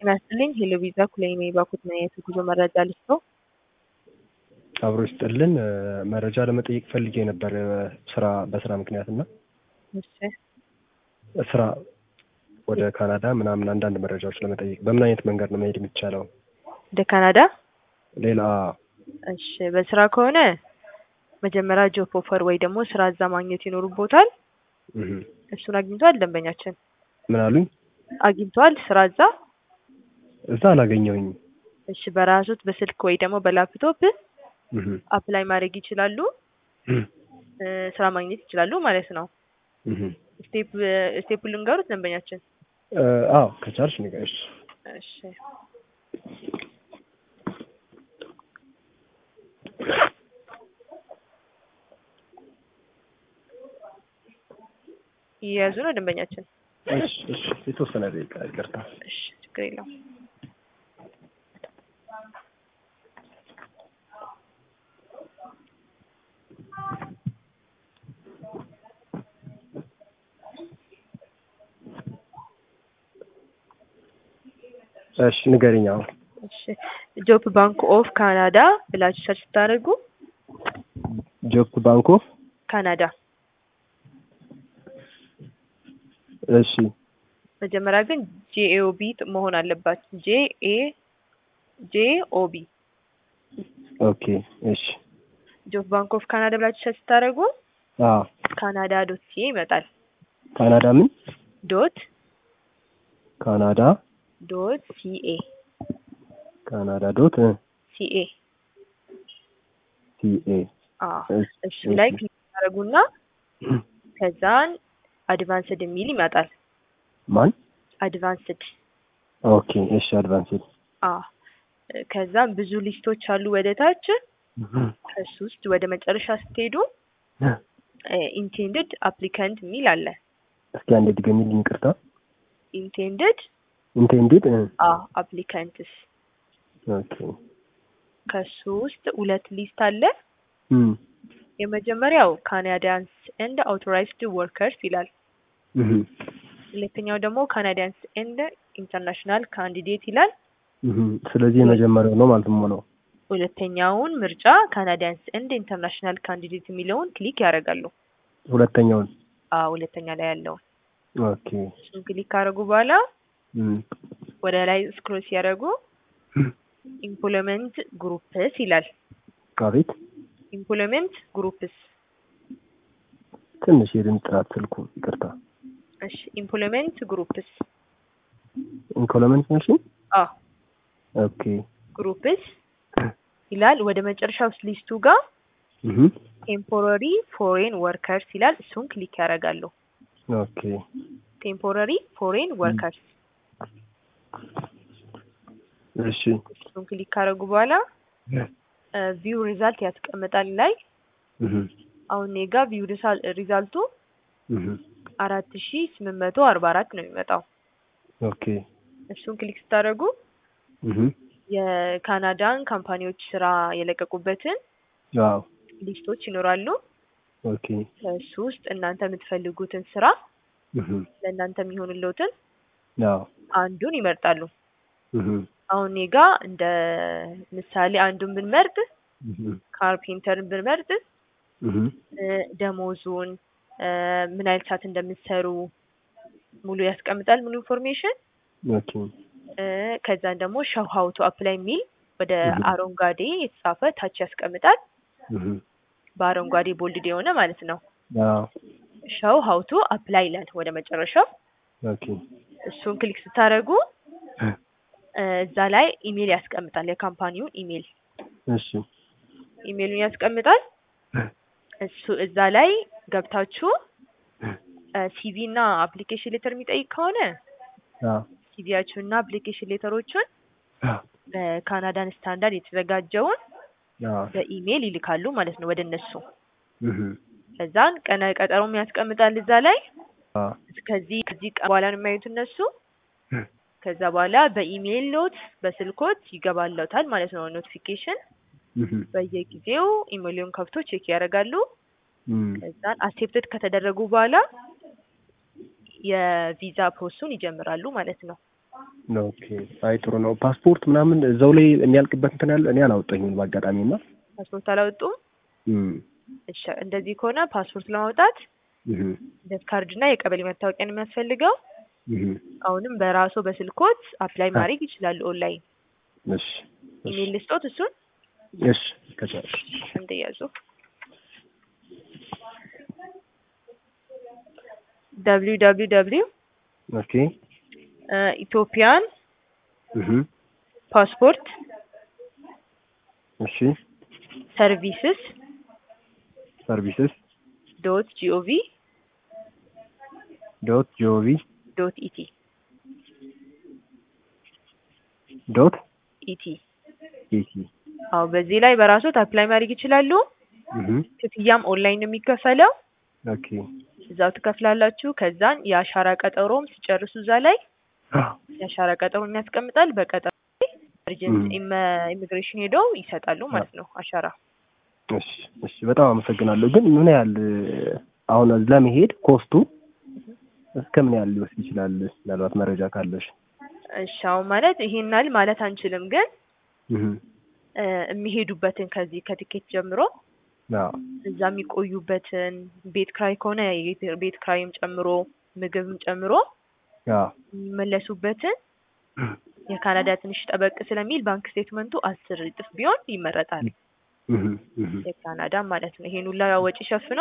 ጤና ይስጥልኝ ሄሎ ቪዛ ኩለኔ ባኩት ነው የጉዞ መረጃ ልስጦ አብሮ ይስጥልን መረጃ ለመጠየቅ ፈልጌ ነበር ስራ በስራ ምክንያት እና እሺ ስራ ወደ ካናዳ ምናምን አንዳንድ መረጃዎች ለመጠየቅ በምን አይነት መንገድ ነው መሄድ የሚቻለው? ወደ ካናዳ ሌላ እሺ በስራ ከሆነ መጀመሪያ ጆብ ኦፈር ወይ ደግሞ ስራ እዛ ማግኘት ይኖርቦታል እህ፣ እሱን አግኝቷል ደንበኛችን ምን አሉኝ? አግኝቷል ስራ እዛ እዛ አላገኘሁኝ። እሺ በራሱት በስልክ ወይ ደግሞ በላፕቶፕ እህ አፕላይ ማድረግ ይችላሉ እህ እ፣ ስራ ማግኘት ይችላሉ ማለት ነው እህ ስቴፕ ስቴፕ ልንገሩት ደንበኛችን እ፣ አዎ ከቻልሽ ንገሪሽ። እሺ እየያዙ ነው ደንበኛችን እሺ እሺ፣ የተወሰነ ደቂቃ ይቅርታ። እሺ ችግር የለውም እሺ ንገሪኝ። አሁን እሺ ጆብ ባንክ ኦፍ ካናዳ ብላችሁ ሰርች ስታደርጉ ጆብ ባንክ ኦፍ ካናዳ እሺ መጀመሪያ ግን ጄኤኦቢ መሆን አለባት ጄኤ ጄኦቢ ኦኬ እሺ ጆብ ባንክ ኦፍ ካናዳ ብላችሁ ሰርች ስታደርጉ አዎ ካናዳ ዶት ሲኤ ይመጣል ካናዳ ምን ዶት ካናዳ ዶት ሲኤ ካናዳ ዶት ሲኤ ሲኤ አዎ እሱ ላይ ክሊክ ታደርጉና ከዛን አድቫንስድ የሚል ይመጣል ማን አድቫንስድ ኦኬ እሺ አድቫንስድ አዎ ከዛም ብዙ ሊስቶች አሉ ወደ ታች ከሱ ውስጥ ወደ መጨረሻ ስትሄዱ ኢንቴንድድ አፕሊካንት የሚል አለ እስኪ አንዴ ድገሚልኝ ይቅርታ ኢንቴንድድ ኢንቴንዲድ አዎ አፕሊካንትስ ኦኬ ከሱ ውስጥ ሁለት ሊስት አለ እም የመጀመሪያው ካናዲያንስ ኤንድ አውቶራይዝድ ወርከርስ ይላል እህ ሁለተኛው ደግሞ ካናዲያንስ ኤንድ ኢንተርናሽናል ካንዲዴት ይላል እህ ስለዚህ የመጀመሪያው ነው ማለት ነው ነው ሁለተኛውን ምርጫ ካናዲያንስ ኤንድ ኢንተርናሽናል ካንዲዴት የሚለውን ክሊክ ያደርጋሉ ሁለተኛውን አዎ ሁለተኛ ላይ ያለውን ኦኬ እሱን ክሊክ ካደረጉ በኋላ እም ወደ ላይ ስክሮል ሲያደርጉ ኢምፕሎይመንት ግሩፕስ ይላል አቤት ኢምፕሎይመንት ግሩፕስ ትንሽ የድምፅ ጥራት ስልኩ ይቅርታ እሺ ኢምፕሎይመንት ግሩፕስ ኢንኮሎመንት ማሽን አዎ ኦኬ ግሩፕስ ይላል ወደ መጨረሻው ሊስቱ ጋር እህ ቴምፖራሪ ፎሬን ወርከርስ ይላል እሱን ክሊክ ያደርጋሉ ኦኬ ቴምፖራሪ ፎሬን ወርከርስ እሺ እሱን ክሊክ ካደረጉ በኋላ ቪው ሪዛልት ያስቀምጣል ላይ እህ አሁን እኔ ጋ ቪው ሪዛልቱ እህ አራት ሺ ስምንት መቶ አርባ አራት ነው የሚመጣው ኦኬ እሱን ክሊክ ስታደርጉ እህ የካናዳን ካምፓኒዎች ስራ የለቀቁበትን አዎ ሊስቶች ይኖራሉ ኦኬ ከእሱ ውስጥ እናንተ የምትፈልጉትን ስራ እህ ለእናንተ የሚሆንለውትን አዎ አንዱን ይመርጣሉ እህ አሁን እኔ ጋ እንደ ምሳሌ አንዱን ብንመርጥ እህ ካርፔንተርን ብንመርጥ እህ እ፣ ደሞዙን እ፣ ምን አይነት ሰዓት እንደምትሰሩ ሙሉ ያስቀምጣል ሙሉ ኢንፎርሜሽን ኦኬ እ፣ ከዛን ደግሞ ሾው ሀው ቱ አፕላይ የሚል ወደ እህ። አረንጓዴ የተጻፈ ታች ያስቀምጣል እህ በአረንጓዴ ቦልድ የሆነ ማለት ነው አዎ ሾው ሀው ቱ አፕላይ ይላል ወደ መጨረሻው ኦኬ እሱን ክሊክ ስታደርጉ እ፣ እ፣ እዛ ላይ ኢሜል ያስቀምጣል የካምፓኒውን ኢሜል እሺ ኢሜሉን ያስቀምጣል እ፣ እሱ እዛ ላይ ገብታችሁ ሲቪ እና አፕሊኬሽን ሌተር የሚጠይቅ ከሆነ አዎ ሲቪያችሁን እና አፕሊኬሽን ሌተሮቹን አዎ በካናዳን ስታንዳርድ የተዘጋጀውን አዎ በኢሜል ይልካሉ ማለት ነው ወደ እነሱ። እህ ከዛን ቀነ ቀጠሮም ያስቀምጣል እዛ ላይ አዎ ከዚህ ከዚህ ቀን በኋላ ነው የሚያዩት እነሱ። እ፣ ከዛ በኋላ በኢሜል ሎት በስልኮት ይገባለታል ማለት ነው ኖቲፊኬሽን። እህ በየጊዜው ኢሜሉን ከፍቶ ቼክ ያደርጋሉ። እም ከዛን አክሴፕትድ ከተደረጉ በኋላ የቪዛ ፕሮሰሱን ይጀምራሉ ማለት ነው። ኦኬ አይ ጥሩ ነው። ፓስፖርት ምናምን እዛው ላይ የሚያልቅበት እንትን ያለ እኔ አላወጣኝም በአጋጣሚ እና ፓስፖርት አላወጡም? እም፣ እሺ እንደዚህ ከሆነ ፓስፖርት ለማውጣት እህ፣ ልደት ካርድ እና የቀበሌ መታወቂያ ነው የሚያስፈልገው። እህ፣ አሁንም በራስዎ በስልኮት አፕላይ ማድረግ ይችላሉ ኦንላይን። እሺ እሺ ኢሜል ልስጦት እሱን እሺ ከቻልሽ እንደያዙ ደብሊው ደብሊው ደብሊው ኦኬ ኢትዮጵያን እህ፣ ፓስፖርት እሺ ሰርቪስስ ሰርቪስስ ዶት ጂኦቪ ዶት ጂኦቪ ዶት ኢቲ ዶት ኢቲ ኢቲ አዎ በዚህ ላይ በራስዎት አፕላይ ማድረግ ይችላሉ። እህ፣ ክፍያም ኦንላይን ነው የሚከፈለው። ኦኬ እዛው ትከፍላላችሁ። ከዛን የአሻራ ቀጠሮም ሲጨርሱ እዛ ላይ የአሻራ ቀጠሮን ያስቀምጣል። በቀጠሮ ላይ እርጀንት ኢሚግሬሽን ሄደው ይሰጣሉ ማለት ነው አሻራ። እሺ እሺ በጣም አመሰግናለሁ። ግን ምን ያህል አሁን ለመሄድ ኮስቱ እስከ ምን ያህል ሊወስድ ይችላል? ምናልባት መረጃ ካለሽ። እሺ አሁን ማለት ይሄን ያህል ማለት አንችልም፣ ግን እህ፣ እ የሚሄዱበትን ከዚህ ከቲኬት ጀምሮ አዎ እዛ የሚቆዩበትን ቤት ክራይ ከሆነ የቤት- ቤት ክራይም ጨምሮ ምግብም ጨምሮ አዎ የሚመለሱበትን የካናዳ ትንሽ ጠበቅ ስለሚል ባንክ ስቴትመንቱ አስር እጥፍ ቢሆን ይመረጣል። እህ፣ እህ። የካናዳ ማለት ነው። ይሄን ሁላ ወጪ ሸፍነው